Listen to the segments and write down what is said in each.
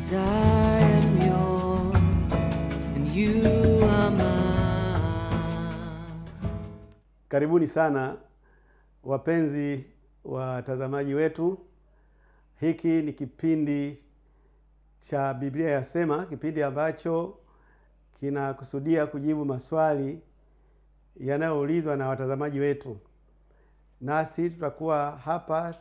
'Cause I am yours and you are mine. Karibuni sana wapenzi watazamaji wetu. Hiki ni kipindi cha Biblia Yasema, kipindi ambacho kinakusudia kujibu maswali yanayoulizwa na watazamaji wetu, nasi tutakuwa hapa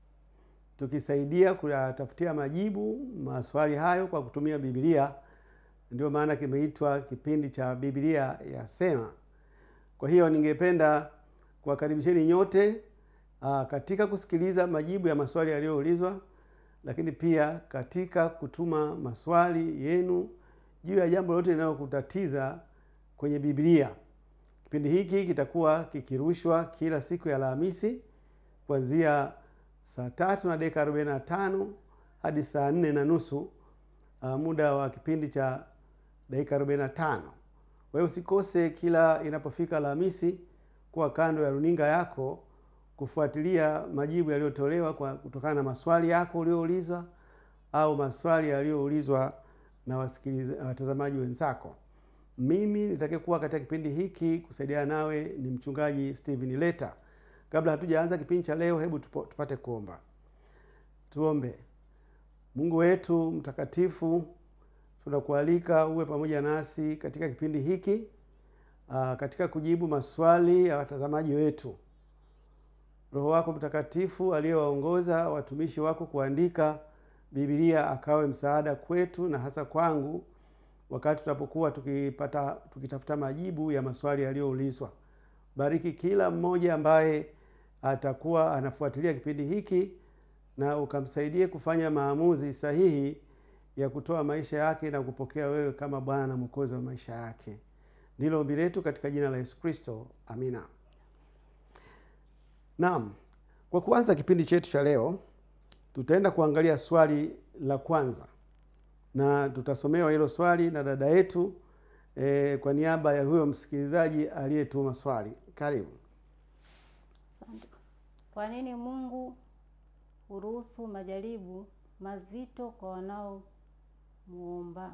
tukisaidia kuyatafutia majibu maswali hayo kwa kutumia Biblia. Ndio maana kimeitwa kipindi cha Biblia Yasema. Kwa hiyo ningependa kuwakaribisheni nyote aa, katika kusikiliza majibu ya maswali yaliyoulizwa, lakini pia katika kutuma maswali yenu juu ya jambo lolote linalokutatiza kwenye Biblia. Kipindi hiki kitakuwa kikirushwa kila siku ya Alhamisi kuanzia saa tatu na dakika arobaini na tano hadi saa nne na nusu uh, muda wa kipindi cha dakika arobaini na tano. Kwa hiyo usikose kila inapofika Alhamisi kuwa kando ya runinga yako kufuatilia majibu yaliyotolewa kwa kutokana na maswali yako ulioulizwa au maswali yaliyoulizwa na wasikiliza watazamaji wenzako. Mimi nitakayekuwa katika kipindi hiki kusaidia nawe ni mchungaji Steven Leta. Kabla hatujaanza kipindi cha leo, hebu tupo, tupate kuomba. Tuombe. Mungu wetu mtakatifu, tunakualika uwe pamoja nasi katika kipindi hiki aa, katika kujibu maswali ya watazamaji wetu. Roho wako Mtakatifu aliyewaongoza watumishi wako kuandika Biblia akawe msaada kwetu na hasa kwangu wakati tunapokuwa tukipata tukitafuta majibu ya maswali yaliyoulizwa. Bariki kila mmoja ambaye atakuwa anafuatilia kipindi hiki na ukamsaidie kufanya maamuzi sahihi ya kutoa maisha yake na kupokea wewe kama Bwana na Mwokozi wa maisha yake. Ndilo ombi letu katika jina la Yesu Kristo, amina. Naam, kwa kuanza kipindi chetu cha leo, tutaenda kuangalia swali la kwanza na tutasomewa hilo swali na dada yetu eh, kwa niaba ya huyo msikilizaji aliyetuma swali. Karibu. Asante. Kwa nini Mungu huruhusu majaribu mazito kwa wanaomuomba?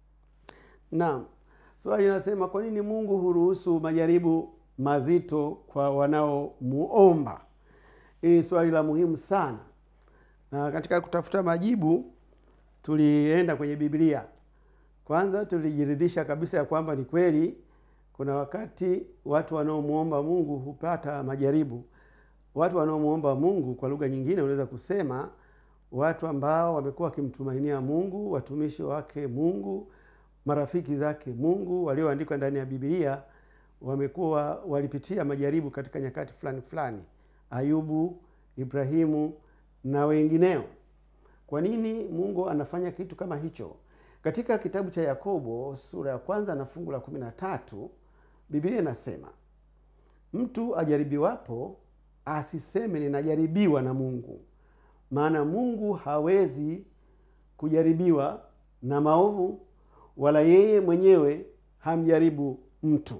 Naam, swali linasema kwa nini Mungu huruhusu majaribu mazito kwa wanaomuomba? Hili ni swali la muhimu sana, na katika kutafuta majibu tulienda kwenye Biblia. Kwanza tulijiridhisha kabisa ya kwamba ni kweli kuna wakati watu wanaomuomba Mungu hupata majaribu. Watu wanaomuomba Mungu, kwa lugha nyingine, unaweza kusema watu ambao wamekuwa wakimtumainia Mungu, watumishi wake Mungu, marafiki zake Mungu walioandikwa ndani ya Biblia wamekuwa walipitia majaribu katika nyakati fulani fulani, Ayubu, Ibrahimu na wengineo. Kwa nini Mungu anafanya kitu kama hicho? Katika kitabu cha Yakobo sura ya kwanza na fungu la kumi na tatu Biblia inasema mtu ajaribiwapo asiseme ninajaribiwa na Mungu, maana Mungu hawezi kujaribiwa na maovu, wala yeye mwenyewe hamjaribu mtu.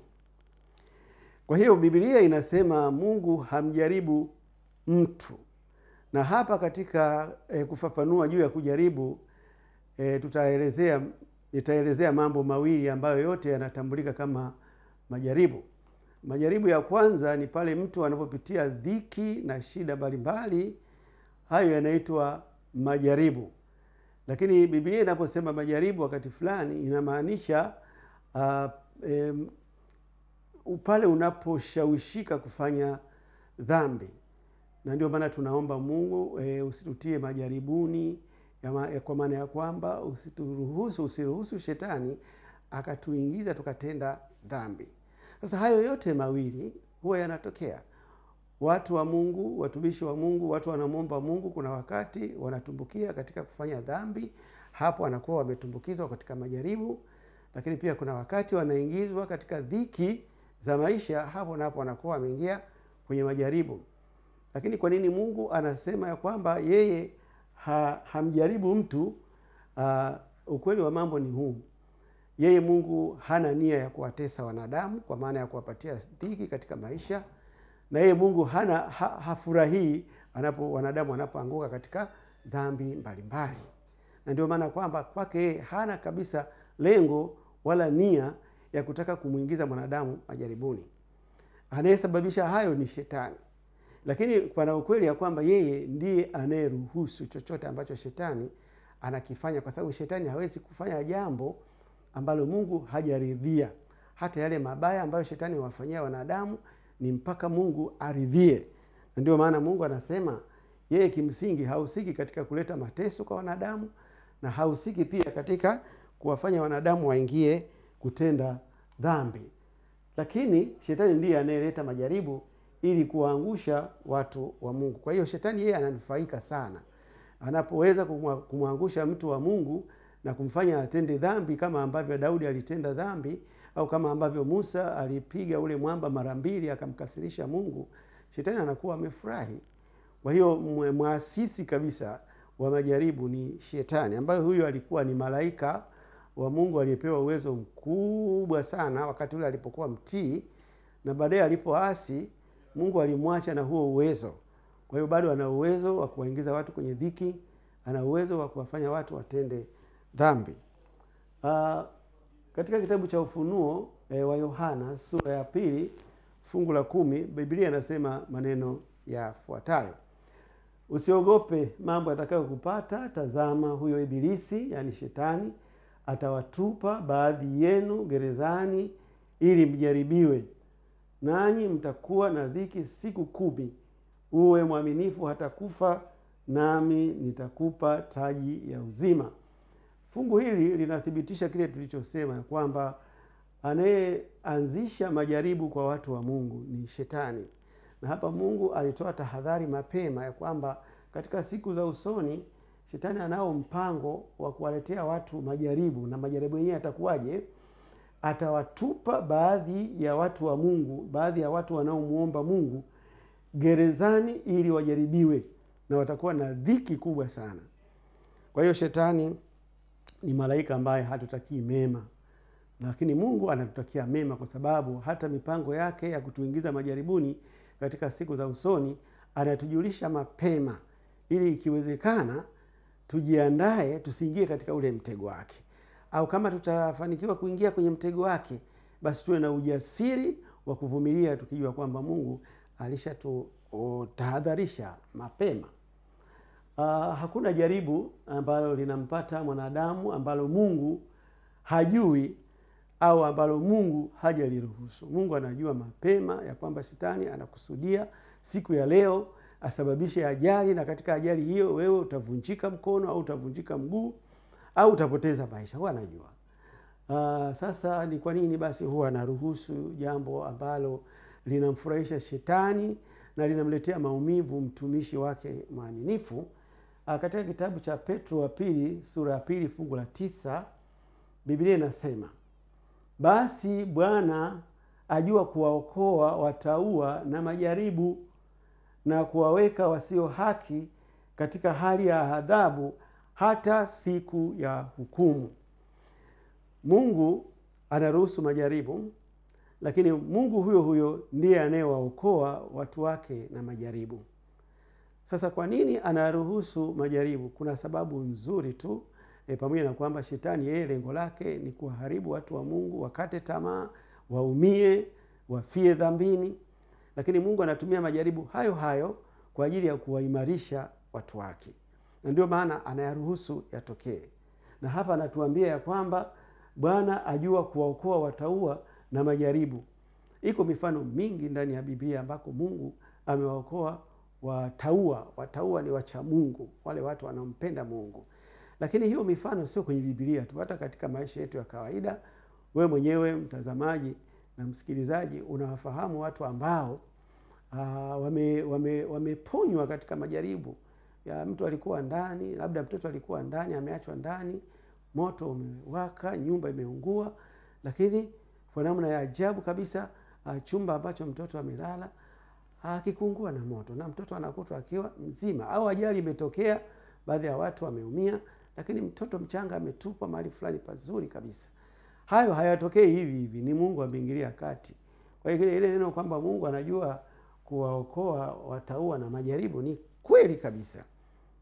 Kwa hiyo Biblia inasema Mungu hamjaribu mtu, na hapa katika e, kufafanua juu ya kujaribu e, tutaelezea nitaelezea mambo mawili ambayo yote yanatambulika kama majaribu. Majaribu ya kwanza ni pale mtu anapopitia dhiki na shida mbalimbali, hayo yanaitwa majaribu. Lakini Biblia inaposema majaribu wakati fulani inamaanisha uh, um, pale unaposhawishika kufanya dhambi, na ndio maana tunaomba Mungu e, usitutie majaribuni ya ma, ya kwa maana ya kwamba usituruhusu, usiruhusu shetani akatuingiza tukatenda dhambi. Sasa hayo yote mawili huwa yanatokea. Watu wa Mungu, watumishi wa Mungu, watu wanamwomba Mungu, kuna wakati wanatumbukia katika kufanya dhambi, hapo wanakuwa wametumbukizwa katika majaribu. Lakini pia kuna wakati wanaingizwa katika dhiki za maisha, hapo napo wanakuwa wameingia kwenye majaribu. Lakini kwa nini Mungu anasema ya kwamba yeye ha, hamjaribu mtu? Uh, ukweli wa mambo ni huu yeye Mungu hana nia ya kuwatesa wanadamu kwa maana ya kuwapatia dhiki katika maisha, na yeye Mungu hana ha, hafurahii anapo wanadamu wanapoanguka katika dhambi mbalimbali. na ndio maana kwamba kwake yeye hana kabisa lengo wala nia ya kutaka kumwingiza mwanadamu majaribuni anayesababisha hayo ni shetani lakini pana ukweli ya kwamba yeye ndiye anayeruhusu chochote ambacho shetani anakifanya kwa sababu shetani hawezi kufanya jambo ambalo mungu hajaridhia hata yale mabaya ambayo shetani wawafanyia wanadamu ni mpaka mungu aridhie na ndio maana mungu anasema yeye kimsingi hahusiki katika kuleta mateso kwa wanadamu na hahusiki pia katika kuwafanya wanadamu waingie kutenda dhambi lakini shetani ndiye anayeleta majaribu ili kuwaangusha watu wa mungu kwa hiyo shetani yeye ananufaika sana anapoweza kumwa- kumwangusha mtu wa mungu na kumfanya atende dhambi kama ambavyo daudi alitenda dhambi au kama ambavyo musa alipiga ule mwamba mara mbili akamkasirisha mungu shetani anakuwa amefurahi kwa hiyo mwe- mwasisi kabisa wa majaribu ni shetani ambayo huyo alikuwa ni malaika wa mungu aliyepewa uwezo mkubwa sana wakati ule alipokuwa mtii na baadaye alipoasi mungu alimwacha na huo uwezo kwa hiyo bado ana uwezo wa kuwaingiza watu kwenye dhiki ana uwezo wa kuwafanya watu watende dhambi uh, katika kitabu cha ufunuo e, wa yohana sura ya pili fungu la kumi biblia inasema maneno yafuatayo usiogope mambo yatakayokupata tazama huyo ibilisi yaani shetani atawatupa baadhi yenu gerezani ili mjaribiwe nanyi mtakuwa na dhiki siku kumi uwe mwaminifu hata kufa nami nitakupa taji ya uzima fungu hili linathibitisha kile tulichosema ya kwamba anayeanzisha majaribu kwa watu wa mungu ni shetani na hapa mungu alitoa tahadhari mapema ya kwamba katika siku za usoni shetani anao mpango wa kuwaletea watu majaribu na majaribu yenyewe yatakuwaje atawatupa baadhi ya watu wa mungu baadhi ya watu wanaomwomba mungu gerezani ili wajaribiwe na watakuwa na dhiki kubwa sana kwa hiyo shetani ni malaika ambaye hatutakii mema lakini mungu anatutakia mema kwa sababu hata mipango yake ya kutuingiza majaribuni katika siku za usoni anatujulisha mapema ili ikiwezekana tujiandae tusiingie katika ule mtego wake au kama tutafanikiwa kuingia kwenye mtego wake basi tuwe na ujasiri wa kuvumilia tukijua kwamba mungu alishatutahadharisha mapema uh, hakuna jaribu ambalo linampata mwanadamu ambalo mungu hajui au ambalo mungu hajaliruhusu mungu anajua mapema ya kwamba shetani anakusudia siku ya leo asababishe ajali na katika ajali hiyo wewe utavunjika mkono au utavunjika mguu au utapoteza maisha huwa anajua uh, sasa ni kwa nini basi huwa anaruhusu jambo ambalo linamfurahisha shetani na linamletea maumivu mtumishi wake mwaminifu uh, katika kitabu cha petro wa pili sura ya pili fungu la tisa biblia inasema basi bwana ajua kuwaokoa wataua na majaribu na kuwaweka wasio haki katika hali ya adhabu hata siku ya hukumu mungu anaruhusu majaribu lakini mungu huyo huyo ndiye anayewaokoa watu wake na majaribu sasa kwa nini anaruhusu majaribu kuna sababu nzuri tu e, pamoja na kwamba shetani yeye lengo lake ni kuwaharibu watu wa mungu wakate tamaa waumie wafie dhambini lakini mungu anatumia majaribu hayo hayo kwa ajili ya kuwaimarisha watu wake na ndio maana anayaruhusu yatokee na hapa anatuambia ya kwamba bwana ajua kuwaokoa wataua na majaribu iko mifano mingi ndani ya biblia ambako mungu amewaokoa wataua wataua ni wacha mungu wale watu wanaompenda mungu lakini hiyo mifano sio kwenye bibilia tu hata katika maisha yetu ya kawaida wewe mwenyewe mtazamaji na msikilizaji unawafahamu watu ambao uh, wameponywa wame, wame katika majaribu ya mtu alikuwa ndani labda mtoto alikuwa ndani ameachwa ndani moto umewaka nyumba imeungua lakini kwa namna ya ajabu kabisa uh, chumba ambacho mtoto amelala akikuungua na moto na mtoto anakutwa akiwa mzima au ajali imetokea baadhi ya watu wameumia lakini mtoto mchanga ametupwa mahali fulani pazuri kabisa hayo hayatokei hivi hivi ni mungu ameingilia kati kwa hiyo ile neno kwamba mungu anajua kuwaokoa wataua na majaribu ni kweli kabisa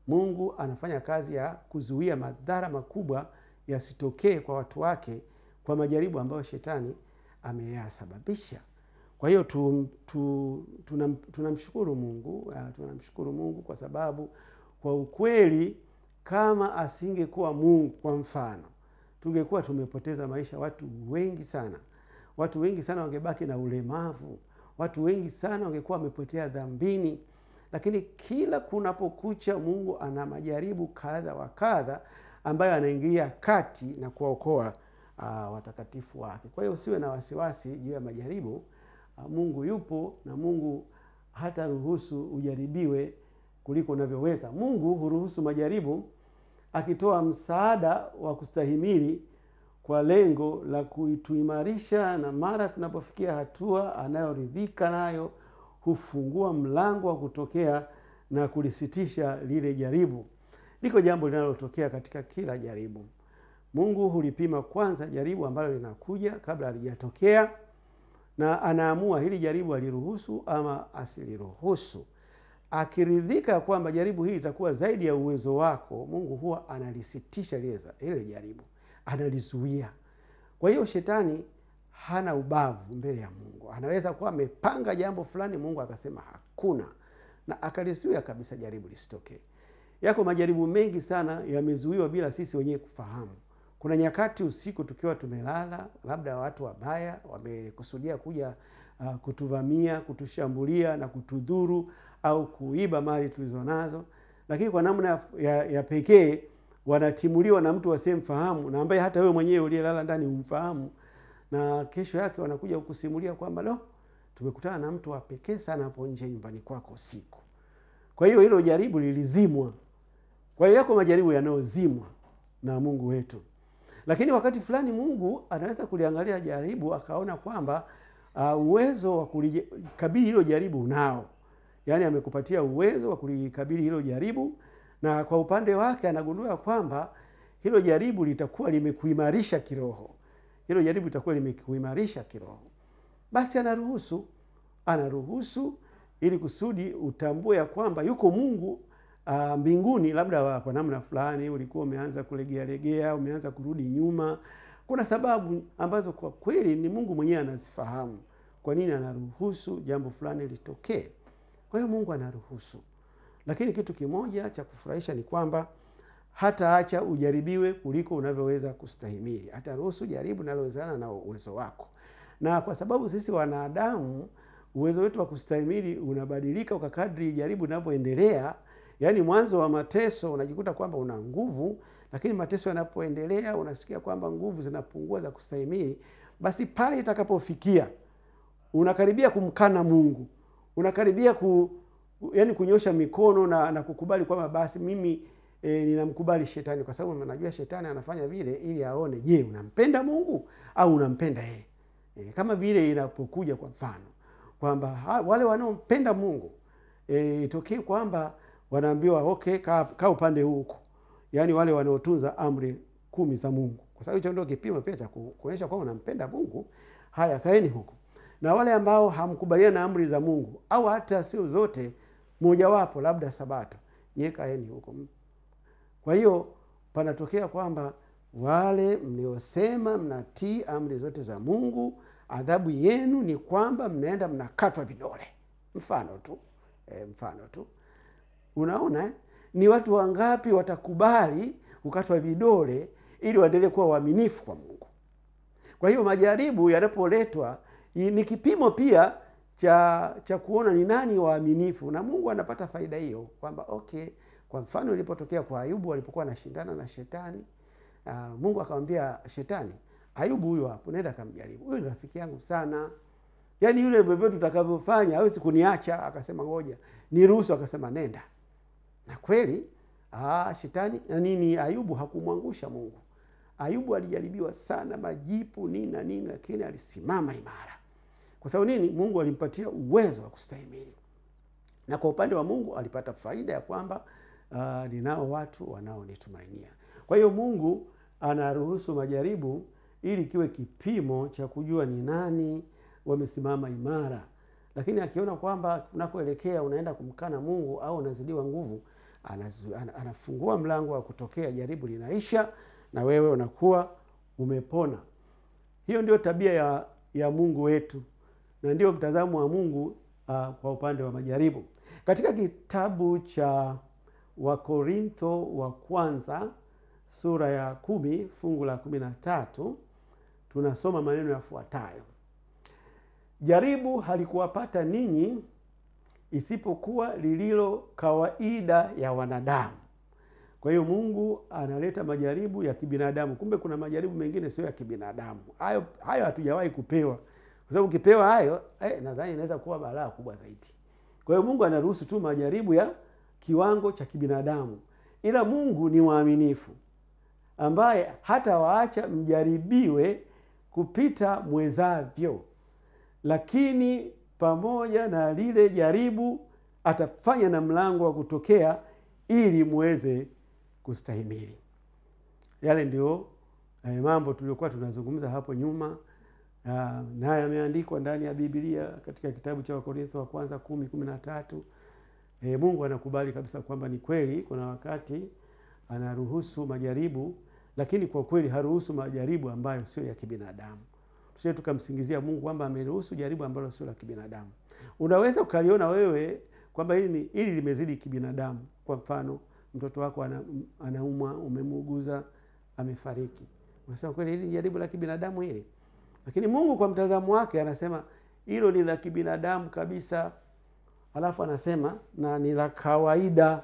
mungu anafanya kazi ya kuzuia madhara makubwa yasitokee kwa watu wake kwa majaribu ambayo shetani ameyasababisha kwa hiyo tu, tu, tunam, tunamshukuru mungu uh, tunamshukuru mungu kwa sababu kwa ukweli kama asingekuwa mungu kwa mfano tungekuwa tumepoteza maisha watu wengi sana watu wengi sana wangebaki na ulemavu watu wengi sana wangekuwa wamepotea dhambini lakini kila kunapokucha mungu ana majaribu kadha wa kadha ambayo anaingilia kati na kuwaokoa uh, watakatifu wake kwa hiyo usiwe na wasiwasi juu ya majaribu uh, mungu yupo na mungu hata ruhusu ujaribiwe kuliko unavyoweza mungu huruhusu majaribu akitoa msaada wa kustahimili kwa lengo la kuituimarisha na mara tunapofikia hatua anayoridhika nayo hufungua mlango wa kutokea na kulisitisha lile jaribu liko jambo linalotokea katika kila jaribu mungu hulipima kwanza jaribu ambalo linakuja kabla halijatokea na anaamua hili jaribu aliruhusu ama asiliruhusu akiridhika kwamba jaribu hili litakuwa zaidi ya uwezo wako mungu huwa analisitisha lile jaribu analizuia kwa hiyo shetani hana ubavu mbele ya mungu anaweza kuwa amepanga jambo fulani mungu akasema hakuna na akalizuia kabisa jaribu lisitokee yako majaribu mengi sana yamezuiwa bila sisi wenyewe kufahamu kuna nyakati usiku tukiwa tumelala labda watu wabaya wamekusudia kuja uh, kutuvamia kutushambulia na kutudhuru au kuiba mali tulizo nazo lakini kwa namna ya, ya pekee wanatimuliwa na mtu wasiyemfahamu na ambaye hata wewe mwenyewe uliyelala ndani humfahamu na kesho yake wanakuja kukusimulia kwamba lo tumekutana na mtu wa pekee sana hapo nje nyumbani kwako usiku kwa hiyo hilo jaribu lilizimwa kwa hiyo yako majaribu yanayozimwa na mungu wetu lakini wakati fulani mungu anaweza kuliangalia jaribu akaona kwamba uh, uwezo wa kulikabili hilo jaribu unao yaani amekupatia uwezo wa kulikabili hilo jaribu na kwa upande wake anagundua kwamba hilo jaribu litakuwa limekuimarisha kiroho hilo jaribu litakuwa limekuimarisha kiroho basi anaruhusu anaruhusu ili kusudi utambue ya kwamba yuko mungu uh, mbinguni labda kwa namna fulani ulikuwa umeanza kulegealegea umeanza kurudi nyuma kuna sababu ambazo kwa kweli ni mungu mwenyewe anazifahamu kwa nini anaruhusu jambo fulani litokee kwa hiyo mungu anaruhusu lakini kitu kimoja cha kufurahisha ni kwamba hataacha ujaribiwe kuliko unavyoweza kustahimili hataruhusu jaribu linalowezana na uwezo wako na kwa sababu sisi wanadamu uwezo wetu wa kustahimili unabadilika kwa kadri jaribu linavyoendelea yaani mwanzo wa mateso unajikuta kwamba una nguvu lakini mateso yanapoendelea unasikia kwamba nguvu zinapungua za kustahimili basi pale itakapofikia unakaribia kumkana mungu unakaribia ku, yani kunyosha mikono na, na kukubali kwamba basi mimi e, ninamkubali shetani kwa sababu najua shetani anafanya vile ili aone je unampenda mungu au unampenda yeye e, kama vile inapokuja kwa mfano kwamba wale wanaompenda mungu e, itokee kwamba wanaambiwa okay kaa ka upande huu huku yaani wale wanaotunza amri kumi za mungu kwa sababu hicho ndio kipimo pia cha kuonyesha kwamba unampenda mungu haya kaeni huku na wale ambao hamkubaliana na amri za mungu au hata sio zote mojawapo labda sabato nyie kaeni huko kwa hiyo panatokea kwamba wale mliosema mnatii amri zote za mungu adhabu yenu ni kwamba mnaenda mnakatwa vidole mfano tu e, mfano tu unaona eh? ni watu wangapi watakubali kukatwa vidole ili waendelee kuwa waaminifu kwa mungu kwa hiyo majaribu yanapoletwa ni kipimo pia cha cha kuona ni nani waaminifu na mungu anapata faida hiyo kwamba okay kwa mfano ilipotokea kwa ayubu alipokuwa anashindana na shetani uh, mungu akamwambia shetani ayubu huyo hapo nenda akamjaribu huyo ni rafiki yangu sana yaani yule vyovyote utakavyofanya hawezi kuniacha akasema ngoja niruhusu akasema nenda na kweli aa, shetani na nini ayubu hakumwangusha mungu ayubu alijaribiwa sana majipu nini na nini lakini alisimama imara kwa sababu nini mungu alimpatia uwezo wa kustahimili na kwa upande wa mungu alipata faida ya kwamba uh, ninao watu wanaonitumainia kwa hiyo mungu anaruhusu majaribu ili kiwe kipimo cha kujua ni nani wamesimama imara lakini akiona kwamba unakoelekea unaenda kumkana mungu au unazidiwa nguvu anazu, ana- anafungua mlango wa kutokea, jaribu linaisha na wewe unakuwa umepona. Hiyo ndio tabia ya, ya Mungu wetu na ndio mtazamo wa Mungu uh, kwa upande wa majaribu. Katika kitabu cha Wakorintho wa kwanza sura ya kumi fungu la kumi na tatu tunasoma maneno yafuatayo: jaribu halikuwapata ninyi isipokuwa lililo kawaida ya wanadamu. Kwa hiyo Mungu analeta majaribu ya kibinadamu. Kumbe kuna majaribu mengine sio ya kibinadamu. Hayo hayo hatujawahi kupewa, kwa sababu ukipewa hayo eh, nadhani inaweza kuwa balaa kubwa zaidi. Kwa hiyo Mungu anaruhusu tu majaribu ya kiwango cha kibinadamu, ila Mungu ni mwaminifu ambaye hata waacha mjaribiwe kupita mwezavyo, lakini pamoja na lile jaribu atafanya na mlango wa kutokea ili muweze kustahimili. Yale ndio eh, mambo tuliokuwa tunazungumza hapo nyuma, ah, na yameandikwa ndani ya Biblia katika kitabu cha Wakorintho wa kwanza kumi kumi na tatu. E, Mungu anakubali kabisa kwamba ni kweli kuna wakati anaruhusu majaribu, lakini kwa kweli haruhusu majaribu ambayo sio ya kibinadamu. Tusije tukamsingizia Mungu kwamba ameruhusu jaribu ambalo sio la kibinadamu. Unaweza ukaliona wewe kwamba hili ni hili limezidi kibinadamu. Kwa mfano, mtoto wako ana, anaumwa, umemuuguza, amefariki, unasema kweli hili ni jaribu la kibinadamu hili, lakini Mungu kwa mtazamo wake anasema hilo ni la kibinadamu kabisa alafu anasema na ni la kawaida,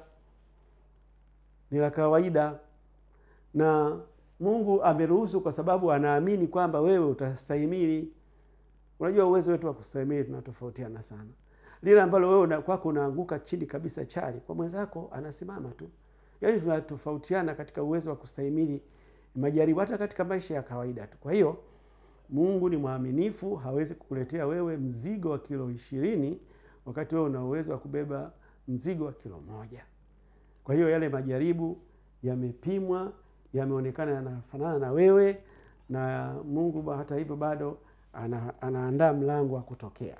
ni la kawaida, na Mungu ameruhusu kwa sababu anaamini kwamba wewe utastahimili. Unajua uwezo wetu wa kustahimili tunatofautiana sana. Lile ambalo wewe una- kwako unaanguka chini kabisa chali, kwa mwenzako anasimama tu. Yaani tunatofautiana katika uwezo wa kustahimili majaribu, hata katika maisha ya kawaida tu. Kwa hiyo Mungu ni mwaminifu, hawezi kukuletea wewe mzigo wa kilo ishirini wakati wewe una uwezo wa kubeba mzigo wa kilo moja. Kwa hiyo yale majaribu yamepimwa, yameonekana yanafanana na wewe, na Mungu ba- hata hivyo bado ana, anaandaa mlango wa kutokea.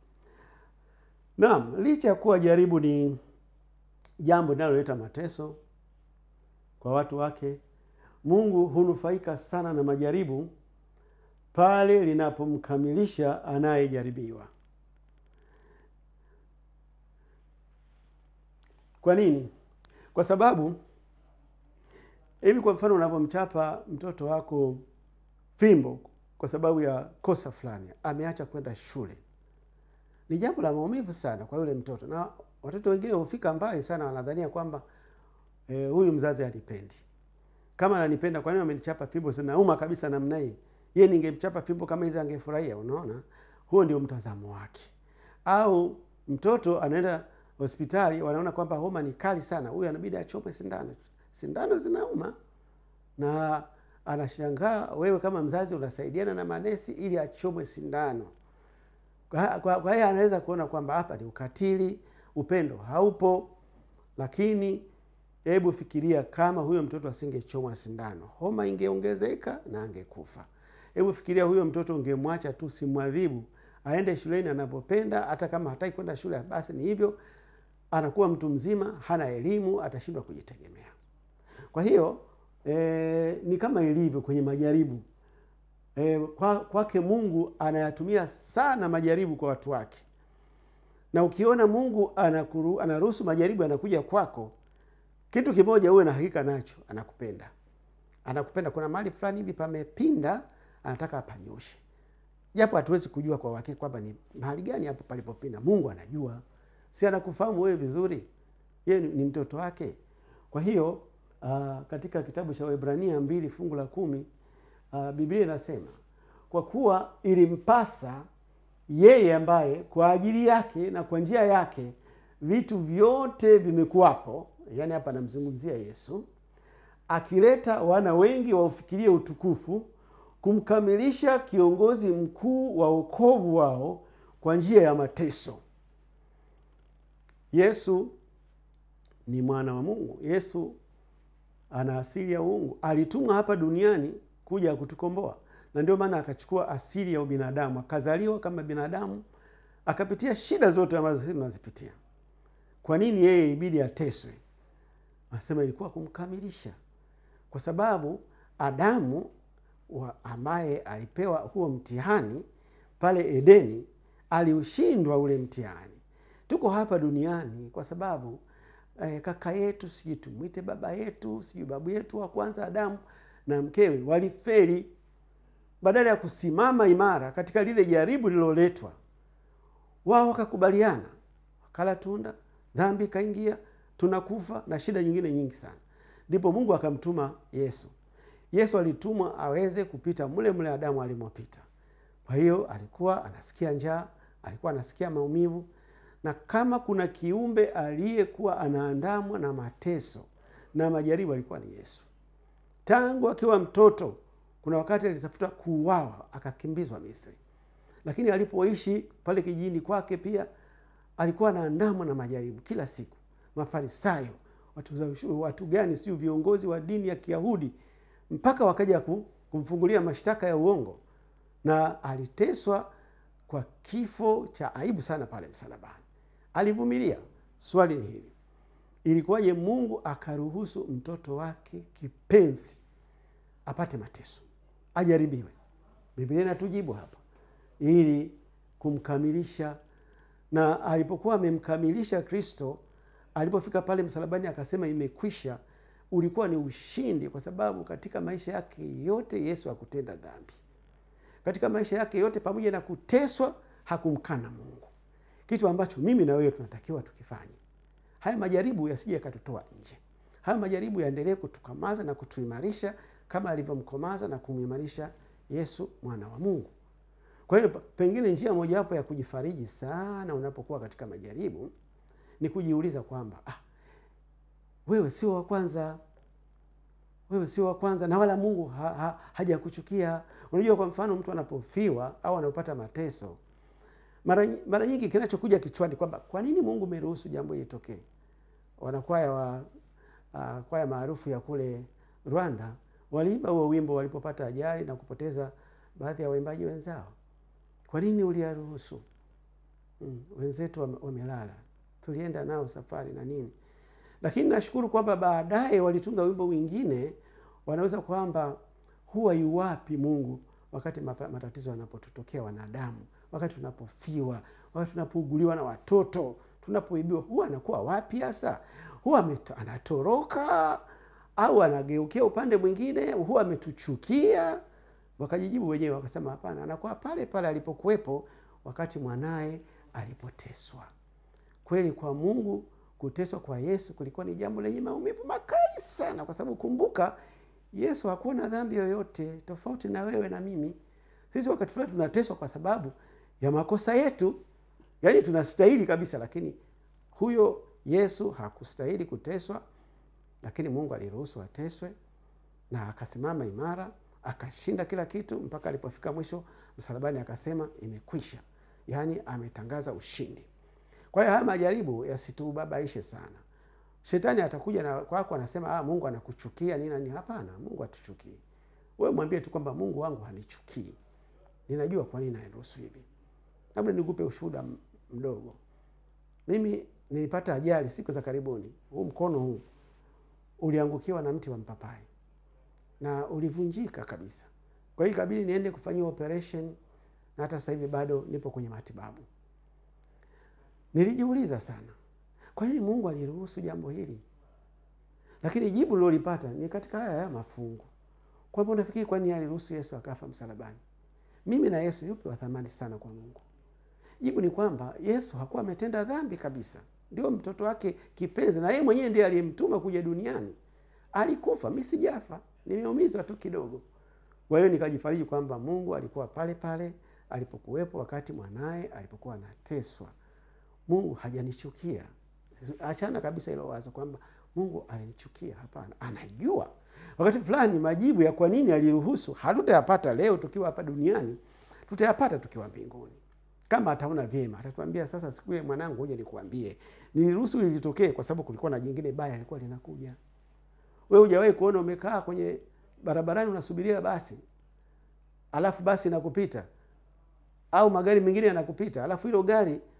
Naam, licha ya kuwa jaribu ni jambo linaloleta mateso kwa watu wake, Mungu hunufaika sana na majaribu pale linapomkamilisha anayejaribiwa. Kwa nini? Kwa sababu hivi, kwa mfano, unapomchapa mtoto wako fimbo kwa sababu ya kosa fulani, ameacha kwenda shule, ni jambo la maumivu sana kwa yule mtoto, na watoto wengine hufika mbali sana, wanadhania kwamba eh, huyu mzazi hanipendi. Kama ananipenda, kwa nini amenichapa fimbo? Zinauma kabisa namna hii. Yeye ningemchapa fimbo kama hizi angefurahia. Unaona, huo ndio mtazamo wake. Au mtoto anaenda hospitali, wanaona kwamba homa ni kali sana, huyu anabidi achomwe sindano. Sindano zinauma, na anashangaa wewe kama mzazi unasaidiana na manesi ili achomwe sindano. Kwa kwa- kwa hiyo anaweza kuona kwamba hapa ni ukatili, upendo haupo. Lakini hebu fikiria kama huyo mtoto asingechomwa sindano, homa ingeongezeka na angekufa. Hebu fikiria huyo mtoto ungemwacha tu, simwadhibu, aende shuleni anavyopenda, hata kama hataki kwenda shule, basi ni hivyo, anakuwa mtu mzima, hana elimu, atashindwa kujitegemea. Kwa hiyo e, ni kama ilivyo kwenye majaribu e, kwa, kwake Mungu anayatumia sana majaribu kwa watu wake, na ukiona Mungu anakuru, anaruhusu majaribu yanakuja kwako, kitu kimoja uwe na hakika nacho, anakupenda. Anakupenda. Kuna mahali fulani hivi pamepinda, anataka apanyoshe, japo hatuwezi kujua kwa uhakika kwamba ni mahali gani hapo palipopinda. Mungu anajua, si anakufahamu wewe vizuri, yeye ni, ni mtoto wake. Kwa hiyo uh, katika kitabu cha Waebrania mbili fungu la kumi uh, Biblia inasema kwa kuwa ilimpasa yeye ambaye kwa ajili yake na kwa njia yake vitu vyote vimekuwapo, yaani hapa anamzungumzia Yesu, akileta wana wengi waufikirie utukufu, kumkamilisha kiongozi mkuu wa wokovu wao kwa njia ya mateso. Yesu ni mwana wa Mungu. Yesu ana asili ya uungu, alitumwa hapa duniani kuja kutukomboa, na ndio maana akachukua asili ya ubinadamu, akazaliwa kama binadamu, akapitia shida zote ambazo sisi tunazipitia. Kwa nini yeye ilibidi ateswe? anasema ilikuwa kumkamilisha kwa sababu adamu wa ambaye alipewa huo mtihani pale edeni aliushindwa ule mtihani tuko hapa duniani kwa sababu eh, kaka yetu sijui tumwite baba yetu sijui babu yetu wa kwanza adamu na mkewe waliferi badala ya kusimama imara katika lile jaribu lililoletwa wao wakakubaliana wakala tunda dhambi ikaingia tunakufa na shida nyingine nyingi sana ndipo mungu akamtuma yesu yesu alitumwa aweze kupita mle mle adamu alimopita kwa hiyo alikuwa anasikia njaa alikuwa anasikia maumivu na kama kuna kiumbe aliyekuwa anaandamwa na mateso na majaribu alikuwa ni yesu tangu akiwa mtoto kuna wakati alitafuta kuuawa akakimbizwa misri lakini alipoishi pale kijijini kwake pia alikuwa anaandamwa na majaribu kila siku mafarisayo watu, za ushu- watu gani siu viongozi wa dini ya kiyahudi mpaka wakaja ku- kumfungulia mashtaka ya uongo na aliteswa kwa kifo cha aibu sana pale msalabani alivumilia swali ni hili ilikuwaje mungu akaruhusu mtoto wake kipenzi apate mateso ajaribiwe biblia inatujibu hapa ili kumkamilisha na alipokuwa amemkamilisha kristo alipofika pale msalabani akasema imekwisha ulikuwa ni ushindi kwa sababu katika maisha yake yote yesu hakutenda dhambi katika maisha yake yote pamoja na kuteswa hakumkana mungu kitu ambacho mimi na wewe tunatakiwa tukifanye haya majaribu yasije yakatutoa nje haya majaribu yaendelee kutukamaza na kutuimarisha kama alivyomkomaza na kumuimarisha yesu mwana wa mungu kwa hiyo pa- pengine njia mojawapo ya kujifariji sana unapokuwa katika majaribu ni kujiuliza kwamba ah, wewe sio wa kwanza wewe sio wa kwanza na wala mungu ha, ha, hajakuchukia unajua kwa mfano mtu anapofiwa au anapopata mateso mara, nyi- mara nyingi kinachokuja kichwani kwamba kwa nini mungu umeruhusu jambo hili litokee wanakwaya wa uh, kwaya maarufu ya kule rwanda waliimba huo wimbo walipopata ajali na kupoteza baadhi ya waimbaji wenzao kwa nini uliyaruhusu mm, wenzetu wame- wamelala tulienda nao safari na nini lakini nashukuru kwamba baadaye walitunga wimbo mwingine wanaweza kwamba huwa yuwapi mungu wakati mapa- matatizo yanapotutokea wanadamu wakati tunapofiwa wakati tunapouguliwa na watoto tunapoibiwa huwa anakuwa wapi hasa huwa ameto- anatoroka au anageukia upande mwingine huwa ametuchukia wakajijibu wenyewe wakasema hapana anakuwa pale pale alipokuwepo wakati mwanaye alipoteswa kweli kwa mungu kuteswa kwa yesu kulikuwa ni jambo lenye maumivu makali sana kwa sababu kumbuka yesu hakuwa na dhambi yoyote tofauti na wewe na mimi sisi wakati fulani tunateswa kwa sababu ya makosa yetu yaani tunastahili kabisa lakini huyo yesu hakustahili kuteswa lakini mungu aliruhusu ateswe na akasimama imara akashinda kila kitu mpaka alipofika mwisho msalabani akasema imekwisha yaani ametangaza ushindi kwa hiyo haya majaribu yasitubabaishe sana shetani atakuja na kwako anasema ah, mungu anakuchukia nini na nini hapana mungu atuchukii wewe mwambie tu kwamba mungu wangu hanichukii ninajua kwa nini nairuhusu hivi labda nikupe ushuhuda m- mdogo mimi nilipata ajali siku za karibuni huu mkono huu uliangukiwa na mti wa mpapai na ulivunjika kabisa kwa hiyo ikabidi niende kufanyiwa operation na hata sasa hivi bado nipo kwenye matibabu nilijiuliza sana kwa nini mungu aliruhusu jambo hili lakini jibu lilolipata ni katika haya haya mafungu kwamba unafikiri kwa nini aliruhusu yesu akafa msalabani mimi na yesu yupi wa thamani sana kwa mungu jibu ni kwamba yesu hakuwa ametenda dhambi kabisa ndio mtoto wake kipenzi na yeye mwenyewe ndiye aliyemtuma kuja duniani alikufa mi sijafa nimeumizwa tu kidogo kwa hiyo nikajifariji kwamba mungu alikuwa pale pale alipokuwepo wakati mwanaye alipokuwa anateswa mungu hajanichukia achana kabisa hilo wazo kwamba mungu alinichukia hapana anajua wakati fulani majibu ya kwa nini aliruhusu hatutayapata leo tukiwa hapa duniani tutayapata tukiwa mbinguni kama ataona vyema atatuambia sasa siku ile mwanangu huja nikuambie niliruhusu lilitokee kwa sababu kulikuwa na jingine baya lilikuwa linakuja we hujawahi kuona umekaa kwenye barabarani unasubiria basi alafu basi nakupita au magari mengine yanakupita alafu hilo gari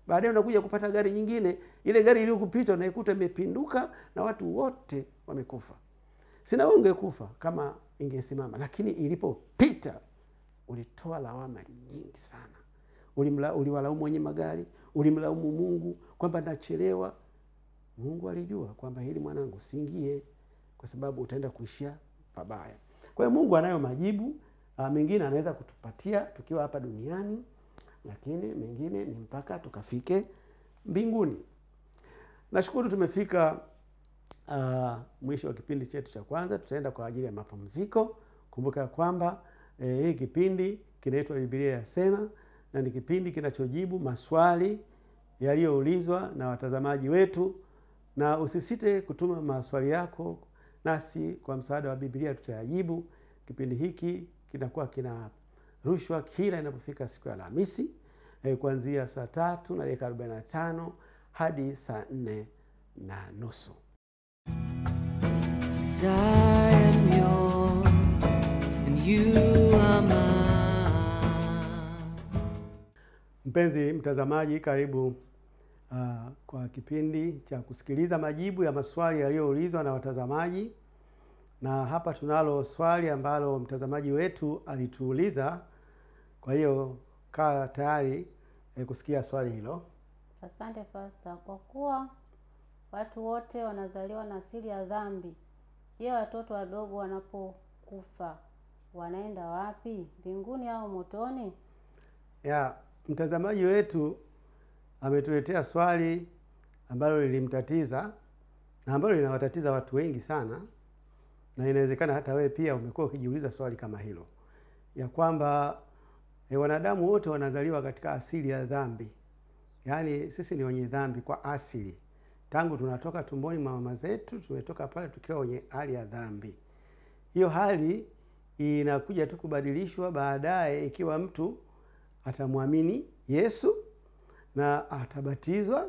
baadaye unakuja kupata gari nyingine ile gari iliyokupita unaikuta imepinduka na watu wote wamekufa sina wewe ungekufa kama ingesimama lakini ilipopita ulitoa lawama nyingi sana Ulimla- uliwalaumu wenye magari ulimlaumu mungu kwamba nachelewa mungu alijua kwamba hili mwanangu siingie kwa sababu utaenda kuishia pabaya kwa hiyo mungu anayo majibu uh, mengine anaweza kutupatia tukiwa hapa duniani lakini mengine ni mpaka tukafike mbinguni nashukuru tumefika uh, mwisho wa kipindi chetu cha kwanza tutaenda kwa ajili ya mapumziko kumbuka ya kwamba eh, hii kipindi kinaitwa bibilia yasema na ni kipindi kinachojibu maswali yaliyoulizwa na watazamaji wetu na usisite kutuma maswali yako nasi kwa msaada wa bibilia tutayajibu kipindi hiki kinakuwa kinarushwa kila inapofika siku ya alhamisi eh, kuanzia saa tatu na dakika 45 hadi saa nne na nusu 'Cause I am yours and you are mine. Mpenzi mtazamaji, karibu uh, kwa kipindi cha kusikiliza majibu ya maswali yaliyoulizwa na watazamaji, na hapa tunalo swali ambalo mtazamaji wetu alituuliza. Kwa hiyo kaa tayari eh, kusikia swali hilo. Asante Pasta. Kwa kuwa watu wote wanazaliwa na asili ya dhambi, je, watoto wadogo wanapokufa wanaenda wapi? Mbinguni au motoni? ya mtazamaji wetu ametuletea swali ambalo lilimtatiza na ambalo linawatatiza watu wengi sana, na inawezekana hata wewe pia umekuwa ukijiuliza swali kama hilo, ya kwamba e, wanadamu wote wanazaliwa katika asili ya dhambi, yaani sisi ni wenye dhambi kwa asili, tangu tunatoka tumboni mwa mama zetu, tumetoka pale tukiwa wenye hali ya dhambi. Hiyo hali inakuja tu kubadilishwa baadaye ikiwa mtu atamwamini Yesu na atabatizwa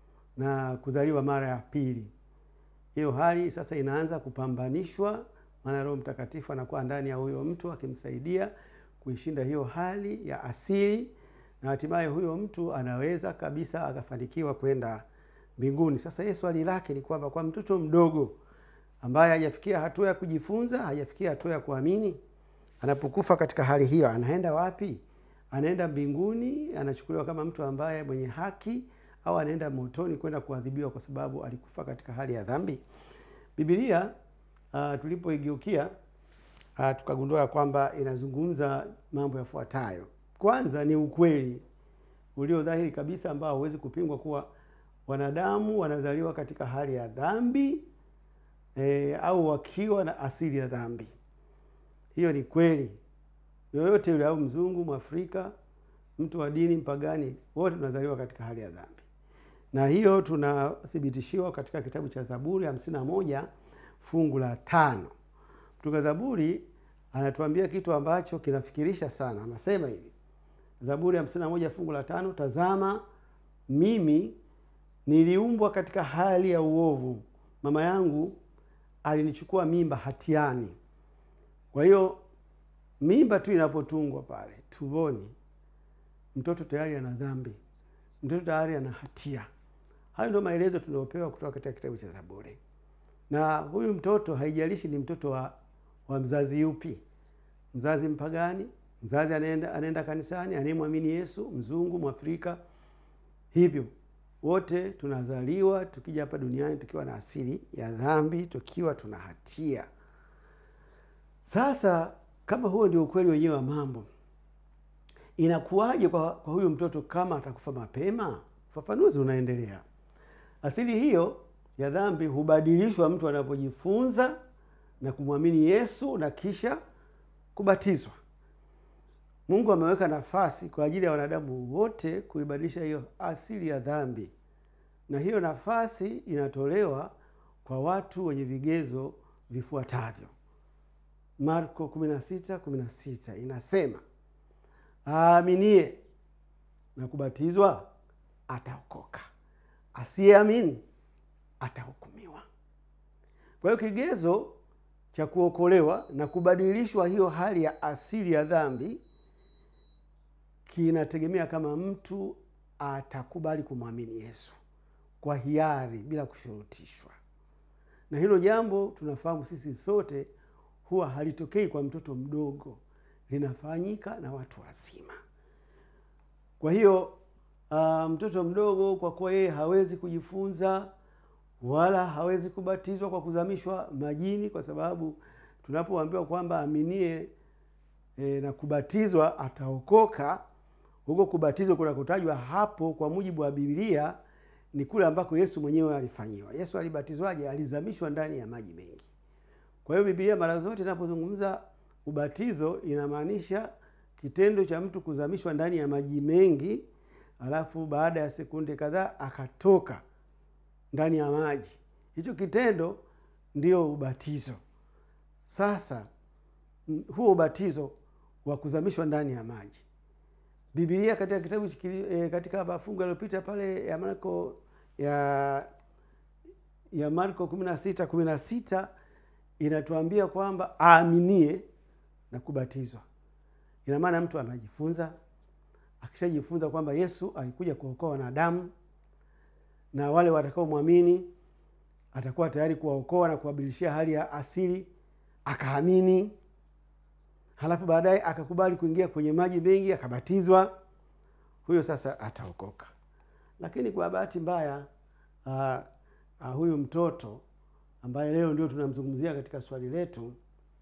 na kuzaliwa mara ya pili. Hiyo hali sasa inaanza kupambanishwa, maana Roho Mtakatifu anakuwa ndani ya huyo mtu akimsaidia kuishinda hiyo hali ya asili, na hatimaye huyo mtu anaweza kabisa akafanikiwa kwenda mbinguni. Sasa yeye swali lake ni kwamba kwa mtoto mdogo ambaye hajafikia hatua ya kujifunza, hajafikia hatua ya kuamini, anapokufa katika hali hiyo anaenda wapi? Anaenda mbinguni, anachukuliwa kama mtu ambaye mwenye haki, au anaenda motoni kwenda kuadhibiwa kwa sababu alikufa katika hali ya dhambi? Biblia uh, tulipoigeukia uh, tukagundua ya kwamba inazungumza mambo yafuatayo. Kwanza ni ukweli ulio dhahiri kabisa ambao hauwezi kupingwa kuwa wanadamu wanazaliwa katika hali ya dhambi e, au wakiwa na asili ya dhambi. Hiyo ni kweli. Yoyote yule, au mzungu, mwafrika, mtu wa dini, mpagani, wote tunazaliwa katika hali ya dhambi, na hiyo tunathibitishiwa katika kitabu cha Zaburi hamsini na moja fungu la tano. Mtunga Zaburi anatuambia kitu ambacho kinafikirisha sana. Anasema hivi, Zaburi hamsini na moja fungu la tano, tazama mimi niliumbwa katika hali ya uovu, mama yangu alinichukua mimba hatiani. Kwa hiyo mimba tu inapotungwa pale tumboni, mtoto tayari ana dhambi, mtoto tayari ana hatia. Hayo ndio maelezo tunayopewa kutoka katika kitabu cha Zaburi. Na huyu mtoto haijalishi ni mtoto wa, wa mzazi yupi, mzazi mpagani, mzazi anaenda, anaenda kanisani, anayemwamini Yesu, mzungu, mwafrika, hivyo wote tunazaliwa tukija hapa duniani tukiwa na asili ya dhambi, tukiwa tuna hatia. Sasa kama huo ndio ukweli wenyewe wa mambo, inakuwaje kwa, kwa huyu mtoto kama atakufa mapema? Ufafanuzi unaendelea. Asili hiyo ya dhambi hubadilishwa mtu anapojifunza na kumwamini Yesu na kisha kubatizwa. Mungu ameweka nafasi kwa ajili ya wanadamu wote kuibadilisha hiyo asili ya dhambi, na hiyo nafasi inatolewa kwa watu wenye vigezo vifuatavyo. Marko 16:16 inasema, aaminie na kubatizwa ataokoka, asiyeamini atahukumiwa. Kwa hiyo kigezo cha kuokolewa na kubadilishwa hiyo hali ya asili ya dhambi kinategemea kama mtu atakubali kumwamini Yesu kwa hiari bila kushurutishwa. Na hilo jambo tunafahamu sisi sote huwa halitokei kwa mtoto mdogo, linafanyika na watu wazima. Kwa hiyo uh, mtoto mdogo kwa kuwa yeye hawezi kujifunza wala hawezi kubatizwa kwa kuzamishwa majini, kwa sababu tunapoambiwa kwamba aminie e, na kubatizwa ataokoka, huko kubatizwa kunakotajwa hapo kwa mujibu wa Biblia ni kule ambako Yesu mwenyewe alifanyiwa. Yesu alibatizwaje? Alizamishwa ndani ya maji mengi. Kwa hiyo Biblia mara zote inapozungumza ubatizo inamaanisha kitendo cha mtu kuzamishwa ndani ya maji mengi, alafu baada ya sekunde kadhaa akatoka ndani ya maji. Hicho kitendo ndio ubatizo. Sasa m- huo ubatizo wa kuzamishwa ndani ya maji, Biblia katika kitabu chiki- eh, katika mafungu yaliyopita pale ya Marko ya ya Marko kumi na sita kumi na sita inatuambia kwamba aaminie na kubatizwa. Ina maana mtu anajifunza, akishajifunza kwamba Yesu alikuja kuokoa wanadamu na wale watakaomwamini atakuwa tayari kuwaokoa na kuwabadilishia hali ya asili, akaamini, halafu baadaye akakubali kuingia kwenye maji mengi, akabatizwa, huyo sasa ataokoka. Lakini kwa bahati mbaya uh, uh, huyu mtoto ambaye leo ndio tunamzungumzia katika swali letu,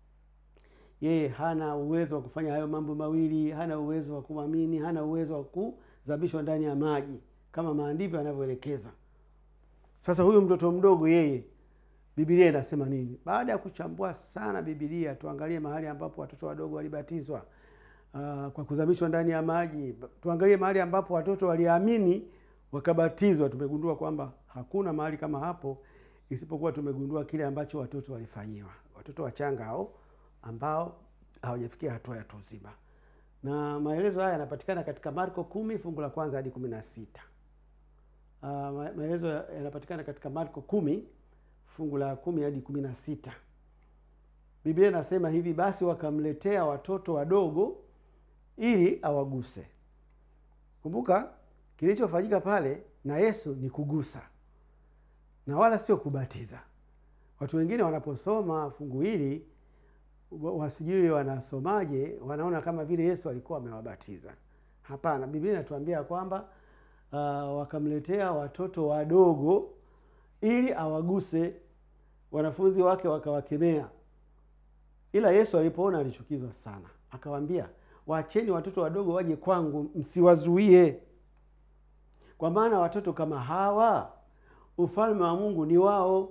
yeye hana uwezo wa kufanya hayo mambo mawili, hana uwezo wa kumwamini, hana uwezo wa kuzamishwa ndani ya maji kama maandivyo yanavyoelekeza. Sasa huyu mtoto mdogo yeye, Biblia inasema nini? Baada ya kuchambua sana Biblia, tuangalie mahali ambapo watoto wadogo walibatizwa uh, kwa kuzamishwa ndani ya maji. Tuangalie mahali ambapo watoto waliamini wakabatizwa. Tumegundua kwamba hakuna mahali kama hapo, isipokuwa tumegundua kile ambacho watoto walifanyiwa, watoto wachanga hao ambao hawajafikia hatua ya utu uzima, na maelezo haya yanapatikana katika Marko kumi fungu la kwanza hadi kumi na sita. Uh, ma- maelezo yanapatikana katika Marko kumi fungu la kumi hadi kumi na sita. Biblia inasema hivi: basi wakamletea watoto wadogo ili awaguse. Kumbuka kilichofanyika pale na Yesu ni kugusa na wala sio kubatiza. Watu wengine wanaposoma fungu hili wa- wasijui wanasomaje, wanaona kama vile Yesu alikuwa amewabatiza. Hapana, Biblia inatuambia kwamba uh, wakamletea watoto wadogo ili awaguse. Wanafunzi wake wakawakemea, ila Yesu alipoona alichukizwa sana, akawaambia, waacheni watoto wadogo waje kwangu, msiwazuie, kwa maana watoto kama hawa ufalme wa Mungu ni wao.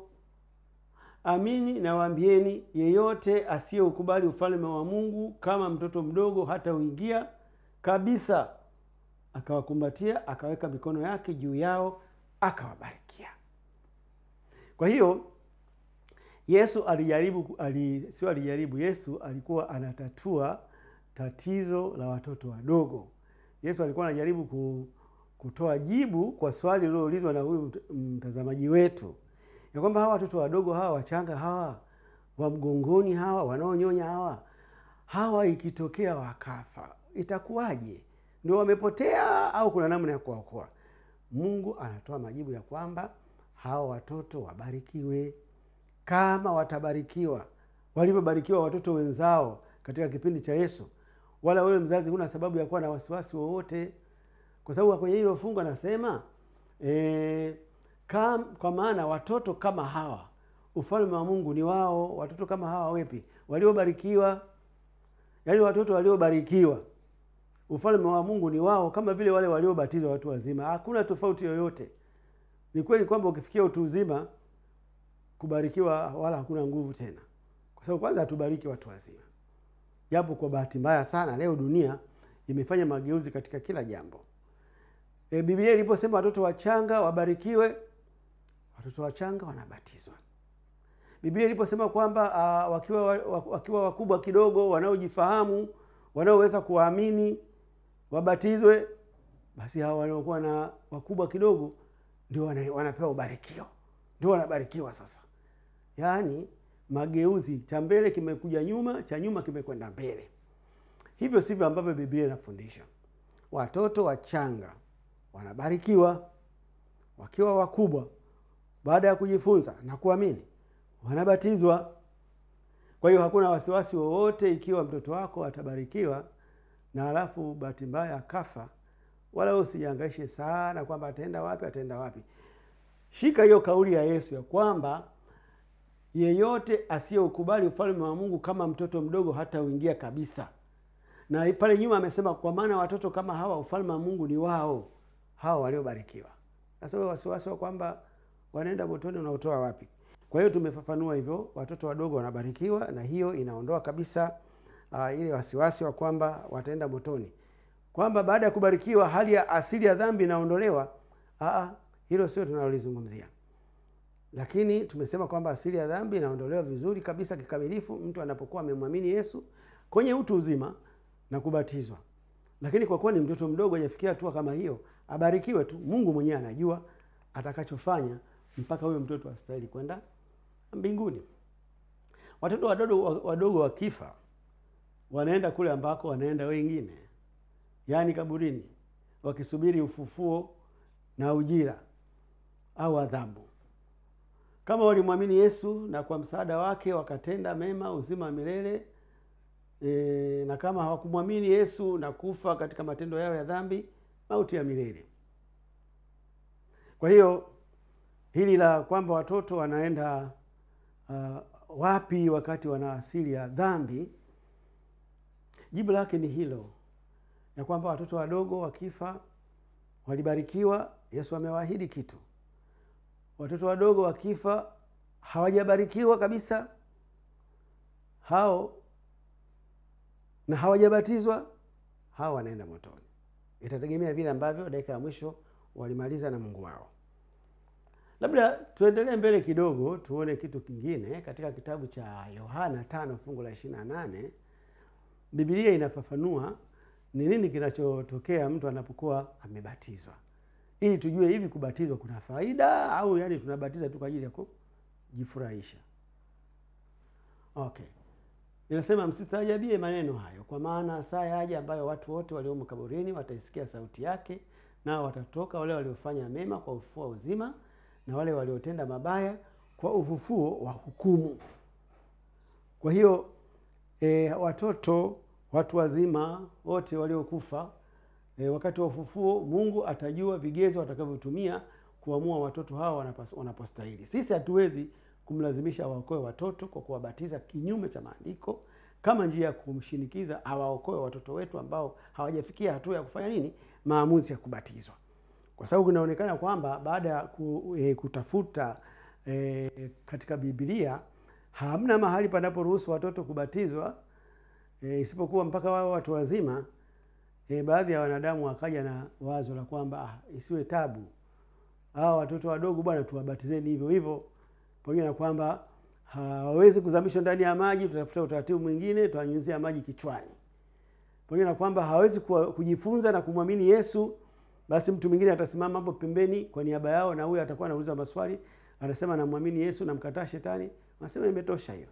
Amini nawaambieni, yeyote asiyeukubali ufalme wa Mungu kama mtoto mdogo hata uingia kabisa. Akawakumbatia, akaweka mikono yake juu yao, akawabarikia. Kwa hiyo Yesu alijaribu ali, sio alijaribu, Yesu alikuwa anatatua tatizo la watoto wadogo. Yesu alikuwa anajaribu ku, kutoa jibu kwa swali liloulizwa na huyu mt- mtazamaji wetu ya kwamba hawa watoto wadogo hawa wachanga hawa wa mgongoni hawa wanaonyonya hawa hawa ikitokea wakafa itakuwaje? Ndio wamepotea au kuna namna ya kuwaokoa? Mungu anatoa majibu ya kwamba hawa watoto wabarikiwe kama watabarikiwa walivyobarikiwa watoto wenzao katika kipindi cha Yesu. Wala wewe mzazi huna sababu ya kuwa na wasiwasi wowote, kwa sababu kwenye hilo fungu anasema e, kam, kwa maana watoto kama hawa ufalme wa Mungu ni wao. Watoto kama hawa wepi? Waliobarikiwa, yaani watoto waliobarikiwa, ufalme wa Mungu ni wao, kama vile wale waliobatizwa watu wazima. Hakuna tofauti yoyote. Ni kweli kwamba ukifikia utu uzima kubarikiwa wala hakuna nguvu tena, kwa sababu kwanza hatubariki watu wazima, japo kwa bahati mbaya sana leo dunia imefanya mageuzi katika kila jambo. E, Biblia iliposema watoto wachanga wabarikiwe, watoto wachanga wanabatizwa. Biblia iliposema kwamba uh, wakiwa, wa- wakiwa wakubwa kidogo, wanaojifahamu, wanaoweza kuwaamini wabatizwe, basi hawa wanaokuwa na wakubwa kidogo ndio wana, wanapewa ubarikio, ndio wanabarikiwa sasa. Yaani mageuzi, cha mbele kimekuja nyuma, cha nyuma kimekwenda mbele. Hivyo sivyo ambavyo Biblia inafundisha. Watoto wachanga wanabarikiwa wakiwa wakubwa baada ya kujifunza na kuamini wanabatizwa kwa hiyo hakuna wasiwasi wowote ikiwa mtoto wako atabarikiwa na halafu bahati mbaya akafa wala wewe usijihangaishe sana kwamba ataenda wapi ataenda wapi shika hiyo kauli ya yesu ya kwamba yeyote asiyeukubali ufalme wa mungu kama mtoto mdogo hata uingia kabisa na pale nyuma amesema kwa maana watoto kama hawa ufalme wa mungu ni wao hawa waliobarikiwa sasa wewe wasiwasi wa kwamba wanaenda motoni unaotoa wapi kwa hiyo tumefafanua hivyo watoto wadogo wanabarikiwa na hiyo inaondoa kabisa uh, ile wasiwasi wa kwamba wataenda motoni kwamba baada ya kubarikiwa hali ya asili ya dhambi inaondolewa Aa, hilo sio tunalolizungumzia lakini tumesema kwamba asili ya dhambi inaondolewa vizuri kabisa kikamilifu mtu anapokuwa amemwamini yesu kwenye utu uzima na kubatizwa lakini kwa kuwa ni mtoto mdogo hajafikia hatua kama hiyo abarikiwe tu mungu mwenyewe anajua atakachofanya mpaka huyo mtoto astahili kwenda mbinguni watoto wadogo wadogo wakifa wanaenda kule ambako wanaenda wengine yaani kaburini wakisubiri ufufuo na ujira au adhabu kama walimwamini yesu na kwa msaada wake wakatenda mema uzima wa milele e, na kama hawakumwamini yesu na kufa katika matendo yao ya dhambi mauti ya milele kwa hiyo hili la kwamba watoto wanaenda uh, wapi wakati wana asili ya dhambi jibu lake ni hilo ya kwamba watoto wadogo wakifa walibarikiwa yesu amewaahidi kitu watoto wadogo wakifa hawajabarikiwa kabisa hao na hawajabatizwa hao wanaenda motoni itategemea vile ambavyo dakika ya mwisho walimaliza na mungu wao labda tuendelee mbele kidogo tuone kitu kingine katika kitabu cha yohana tano fungu la ishiri na nane bibilia inafafanua ni nini kinachotokea mtu anapokuwa amebatizwa ili tujue hivi kubatizwa kuna faida au yani tunabatiza tu kwa ajili ya kujifurahisha okay inasema msistaajabie maneno hayo kwa maana saa yaja ambayo watu wote waliomo kaburini wataisikia sauti yake nao watatoka wale waliofanya mema kwa ufufuo wa uzima na wale waliotenda mabaya kwa ufufuo wa hukumu kwa hiyo e, watoto watu wazima wote waliokufa e, wakati wa ufufuo mungu atajua vigezo watakavyotumia kuamua watoto hawa wanapostahili sisi hatuwezi kumlazimisha waokoe watoto kwa kuwabatiza kinyume cha maandiko kama njia ya kumshinikiza awaokoe watoto wetu ambao hawajafikia hatua ya kufanya nini maamuzi ya kubatizwa kwa sababu inaonekana kwamba baada ya ku, e, kutafuta e, katika bibilia hamna mahali panaporuhusu watoto kubatizwa e, isipokuwa mpaka wao watu wazima e, baadhi ya wanadamu wakaja na wazo la kwamba ah, isiwe tabu hawa watoto wadogo bwana tuwabatizeni hivyo hivyo pamoja na kwamba hawawezi kuzamishwa ndani ya maji tutafuta utaratibu mwingine tutanyunyizia maji kichwani pamoja na kwamba hawawezi kujifunza na kumwamini yesu basi mtu mwingine atasimama hapo pembeni kwa niaba yao na huyo atakuwa anauliza maswali anasema namwamini yesu namkataa shetani anasema imetosha hiyo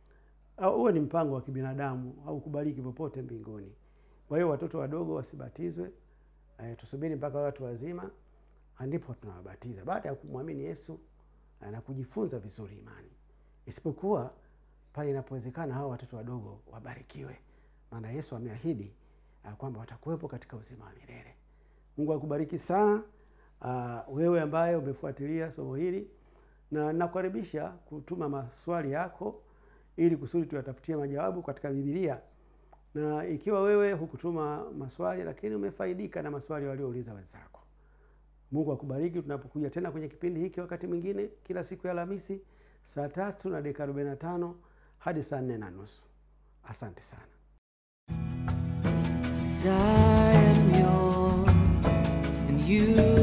huo ni mpango wa kibinadamu au kubariki popote mbinguni kwa hiyo watoto wadogo wasibatizwe e, tusubiri mpaka watu wazima ndipo tunawabatiza baada ya kumwamini yesu na kujifunza vizuri imani isipokuwa pale inapowezekana hawa watoto wadogo wabarikiwe maana yesu ameahidi kwamba watakuwepo katika uzima wa milele mungu akubariki sana uh, wewe ambaye umefuatilia somo hili na nakukaribisha kutuma maswali yako ili kusudi tuyatafutie majawabu katika bibilia na ikiwa wewe hukutuma maswali lakini umefaidika na maswali waliouliza wenzako mungu akubariki tunapokuja tena kwenye kipindi hiki wakati mwingine kila siku ya alhamisi saa tatu na dakika arobaini na tano hadi saa nne na nusu asante sana I am yours and you